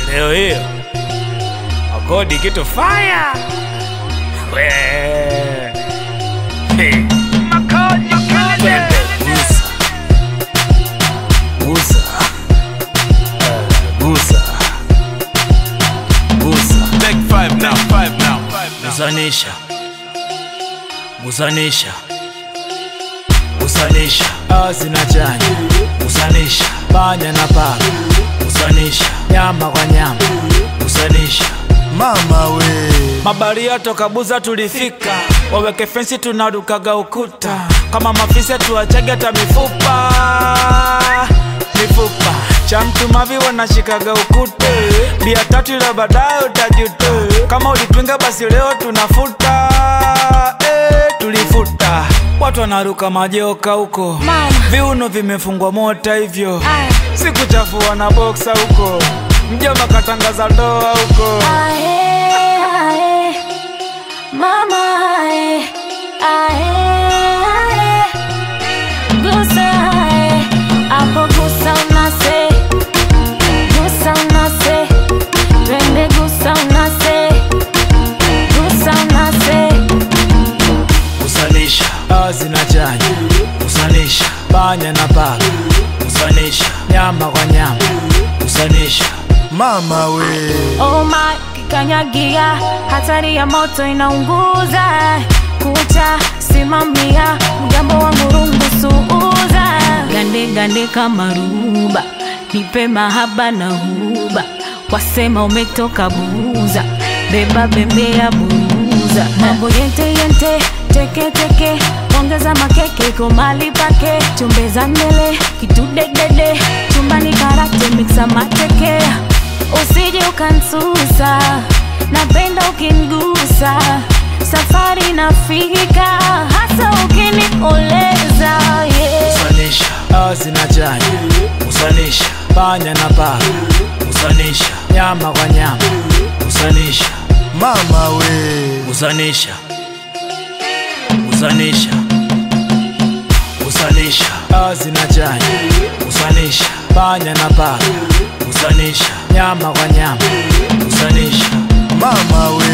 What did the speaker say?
leo hiyo akodi kitu faya we Hey. Twende, gusa gusa Eh, gusa gusa Take five now, five now, five now. gusanisha gusanisha gusanisha asi na chanya gusanisha panya na paka gusanisha nyama kwa nyama gusanisha mama we mabaria toka buza tulifika waweke fensi tunarukaga ukuta kama mafisa tuachage hata mifupa mifupa cha mtu mavi wanashikaga ukute bia tatu ila baadaye utajute kama ulipinga basi leo tunafuta eh, tulifuta watu wanaruka majoka huko Mama. viuno vimefungwa mota hivyo Aye. sikuchafua na boksa huko mjoma katangaza ndoa huko Ae, ae, mama ae, ae, ae. Gusa ae, hapo gusa unase, gusa unase, twende gusa unase, gusa unase. kusanisha asi na chanya kusanisha panya na paka kusanisha nyama kwa nyama kusanisha mama we Oh my, kikanyagia, hatari ya moto inaunguza. Kucha simamia, mgambo wa murungu suuza. Gande gande kama ruba, nipe mahaba na huba. Wasema umetoka buza, beba bembea buza. Mambo yente yente, teke teke, ongeza makeke kwa mali pake. Chumbeza mbele, kitudedede, chumbani karate mixa mateke usije ukansusa, napenda ukingusa, safari nafika, hasa ukinioleza yeah. kusanisha asi na chanya kusanisha panya na paka kusanisha nyama kwa nyama kusanisha mama we kusanisha kusanisha kusanisha asi na chanya kusanisha panya na paka kusanisha nyama kwa nyama kusanisha mama we